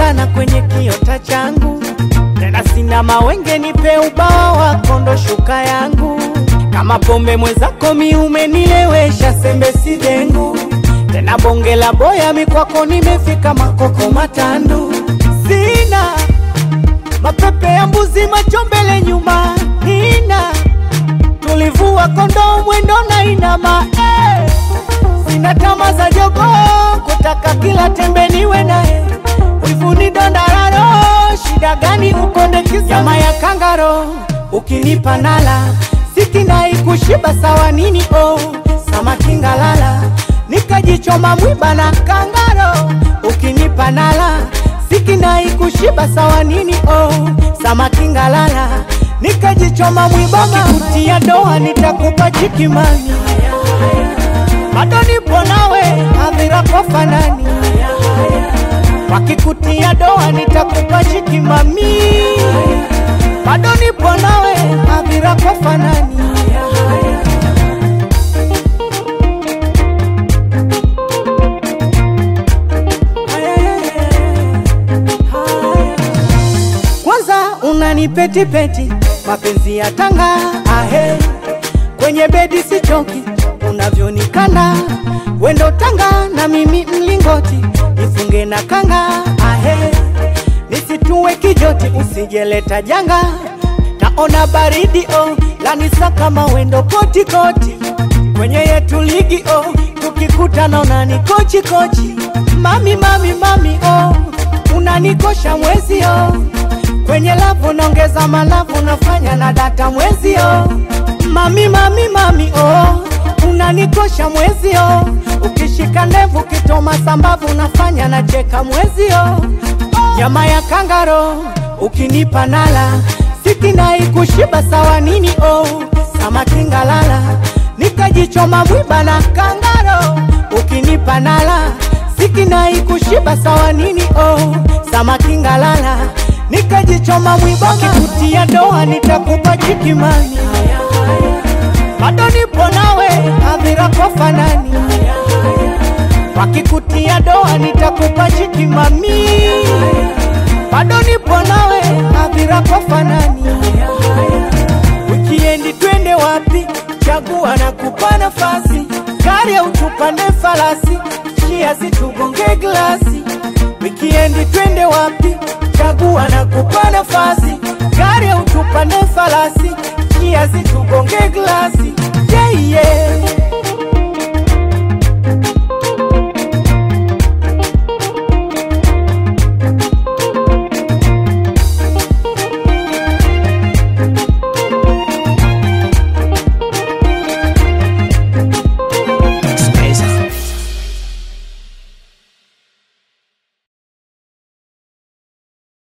sana kwenye kiota changu, tena sina mawenge, nipe ubawa wako ndo shuka yangu. Kama pombe mwenzako mi umenilewesha, sembe si dengu tena bonge la boya mikwako, nimefika makoko matandu, sina mapepe ya mbuzi, macho mbele nyuma, nina tulivua kondoo mwendo na inama eh. Sina tama za jogo kutaka kila tembe niwe naye, wivuni dondararo, shida gani ukonde kisa nyama ya kangaro, ukinipa nala sikinai kushiba sawa nini oh, samaki ngalala nikajichoma mwiba na kangaro, ukinipa nala sikinai kushiba sawa nini oh, samaki ngalala nikajichoma mwiba kutia doa nitakupa chikimani bado nipo nawe hadhira kwa fanani wakikutia doa nitakupa chikimami bado nipo nawe hadhira kwa fanani kwanza unanipetipeti mapenzi ya tanga ahe kwenye bedi sichoki unavyonikanda wendo tanga na mimi mlingoti nifunge na kanga ahe nisitue kijoti usijeleta janga naona baridi oh lanisa kama wendo kotikoti kwenye yetu ligi oh tukikutana unani kochi kochi mami mami mami oh unanikosha mwezi oh kwenye lavu naongeza malavu nafanya na data mwezi oh mami mami mami oh unanikosha mwezi oh ukishika ndevu kitoma sambavu nafanya na cheka mwezi oh nyama ya kangaro ukinipa nala sikinai kushiba sawa nini oh samaki ngalala nikajichoma mwiba na kangaro ukinipa nala sikinai kushiba sawa nini oh samaki ngalala nikajichoma mwiba kikutia doa nitakupa chikimani bado nipo nawe hadhira kwa fanani wakikutia doa nitakupa chikimami bado nipo nawe hadhira kwa fanani wikiendi twende wapi chagua na kupa nafasi gari au tupande falasi chia situgonge glasi wikiendi twende wapi chagua na kupa nafasi gari au tupande falasi chia zitu